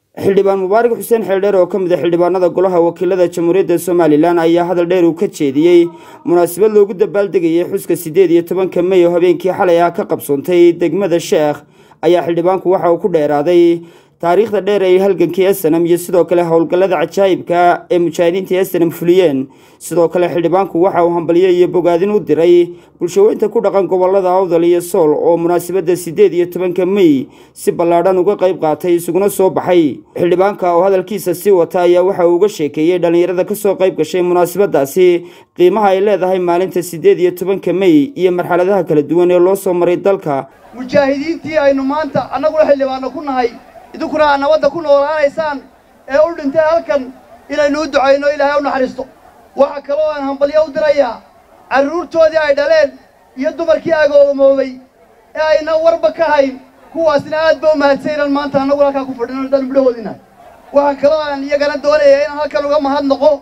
xildhibaan mubaarak xuseen xeeldheer oo ka mid a xildhibaanada golaha wakiilada jamhuuriyadda somalilan ayaa hadal dheer uu ka jeediyey munaasabad loogu dabaaldegayay xuska siddeed iyo tobanka mey oo habeenkii xalay ah ka qabsoontay degmada sheekh ayaa xildhibaanku waxa uu ku dheeraaday taariikhda dheer ay halgankii esanam iyo sidoo kale howlgallada cajaa'ibka ee mujaahidiinta esanam fuliyeen sidoo kale xildhibaanku waxa uu hambalyo iyo bogaadin u diray bulshaweynta ku dhaqan gobolada awdal iyo sool oo munaasabadda siddeed iyo tobanka mey si ballaadhan uga qayb qaatay isuguna soo baxay xildhibaanka oo hadalkiisa sii wata ayaa waxa uu uga sheekeeyey dhallinyarada kasoo qayb gashay munaasabadaasi qiimaha ay leedahay maalinta siddeed iyo tobanka mey iyo marxaladaha kala duwan ee loo soo maray dalka mujaahidiintii aynu maanta annaguna xildhibaano ku nahay idinkuna aad nabadda ku noolaanaysaan ee u dhintay halkan inaynu u ducayno ilaahay u naxariisto waxaa kaloo aan hambalyo u dirayaa carruurtoodii ay dhaleen iyo dumarkii agoomoobay ee ayna warba ka hayn kuwaasna aad ba u mahadsaynaan maanta annagu halkaa ku fadhino haddaan midhahoodina waxaa kaloo aan iyagana doonaya inaan halkan uga mahadnaqo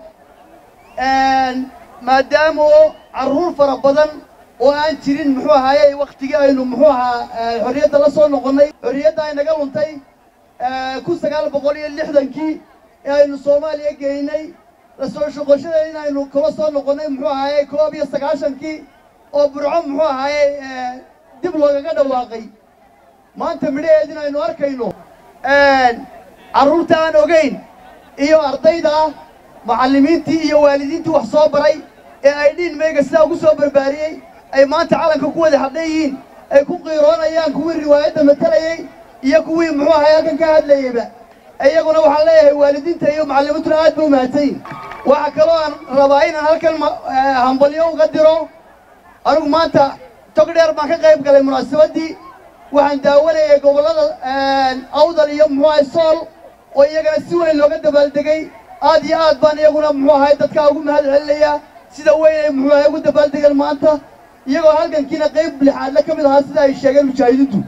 maadaama oo carruur fara badan oo aan jirin muxuu ahaaye wakhtigii aynu muxuu ahaa xorriyadda la soo noqonnay xorriyadda ay naga luntay kun sagaal boqol iyo lixdankii ee aynu soomaaliya geynay lasoo shoqoshada in aynu kula soo noqonnay muxuu ahaaye koob iyo sagaashankii oo burco muxuu ahaaye dib loogaga dhawaaqay maanta midhaheed in aynu arkayno carruurta aan ogayn iyo ardayda ah macallimiintii iyo waalidiintii wax soo baray ee ay dhiin meega sidaa ugu soo barbaariyey ay maanta calanka ku wada hadhan yihiin ay ku qiiroonayaan kuwii riwaayadda matalayey iyo kuwii muxuu ahay halkan ka hadlayeyba iyaguna waxaan leeyahay waalidiinta iyo macallimiintuna aad ba u mahadsanyihin waxaa kaloo aan rabaa inaan halkan hambalyo uga diro anigu maanta tog dheer baan ka qayb galay munaasabaddii waxaan daawanayay gobollada awdal iyo muxuu ahay sool oo iyagana si weyn looga dabaaldegay aad iyo aad baan iyaguna muxuu ahay dadkaa ugu mahad celinayaa sida weyn ay muxuu ahay ugu dabaaldegeen maanta iyagoo halgankiina qayb lixaadle ka mid ahaa sida ay sheegeen mujaahidiintu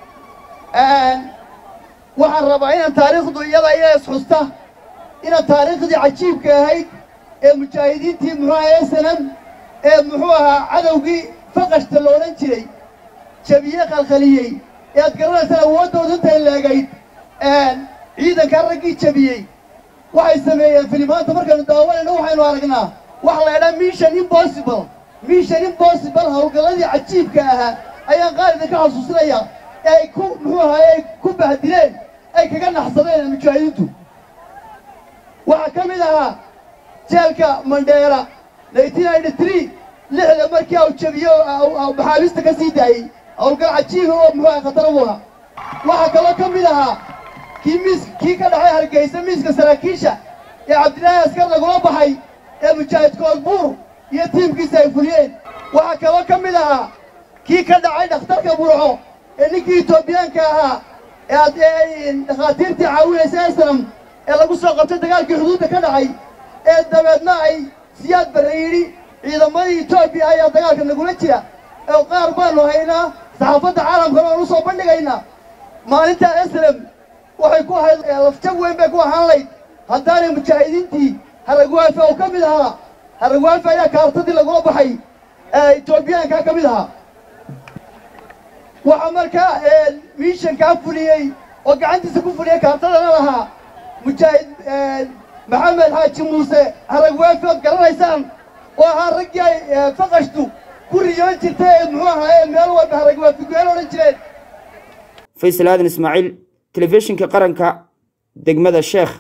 waxaan rabaa inaan taariikhdu iyada iya isxusta inaan taariikhdii cajiibka ahayd ee mujaahidiintii muxuu ahaa esanam ee muxuu ahaa cadowgii faqashta la odhan jiray jabiye khalkhaliyey ee aad garanaysaan awooddooda intay leegayd ciidankaa raggii jabiyey waxay sameeyeen filimaanta markaynu daawanayno waxaynu aragnaa waxa la idhaha mission impossible mission impossible howlgalladii cajiibka ahaa ayaan qaar idinka xasuusinayaa ee ay ku muxuu ahaye ay ku bahdileen ay kaga naxsadeen mujaahidiintu waxaa ka mid ahaa jeelka mandheera nineteen ninety three lixda markii au jabiyo maxaabiista ka sii daayey howlgal cajiiba oo muxuu ahay khatar u ahaa waxaa kaloo ka mid ahaa kii miis kii ka dhexay hargeysa miiska saraakiisha ee cabdillaahi askar lagula baxay ee mujaahid koodbuur iyo tiimkiisa ay fuliyeen waxaa kaloo ka mid ahaa kii ka dhacay dhakhtarka burco ee ninkii etoobiyaanka ahaa ee ad dhakhaatiirtii caawinaysa eslam ee lagu soo qabtay dagaalkii xuduudda ka dhacay ee dabeedna ay siyaad barre yidhi ciidamadii etoobiya ayaa dagaalka nagula jira oo qaar baanu haynaa saxaafadda caalamkana oan u soo bandhigaynaa maalintaa eslam waxay ku ahayd lafjab weyn bay ku ahaan layd haddaanay mujaahidiintii haragwaafe oo ka mid ahaa haragwaafe ayaa kaartadii lagula baxay etoobiyaankaa ka mid ahaa waxaa markaa miishankaa fuliyey oo gacantiisa ku fuliyey kaartadana lahaa mujaahid maxamed xaaji muuse haragwaafe ood garanaysaan oo ahaa raggii ay faqashtu ku riyoon jirtay ee muxuu ahaa meel walba haragwaafe geel odhan jireen faysal aadan ismaaciil telefishinka qaranka degmada sheekh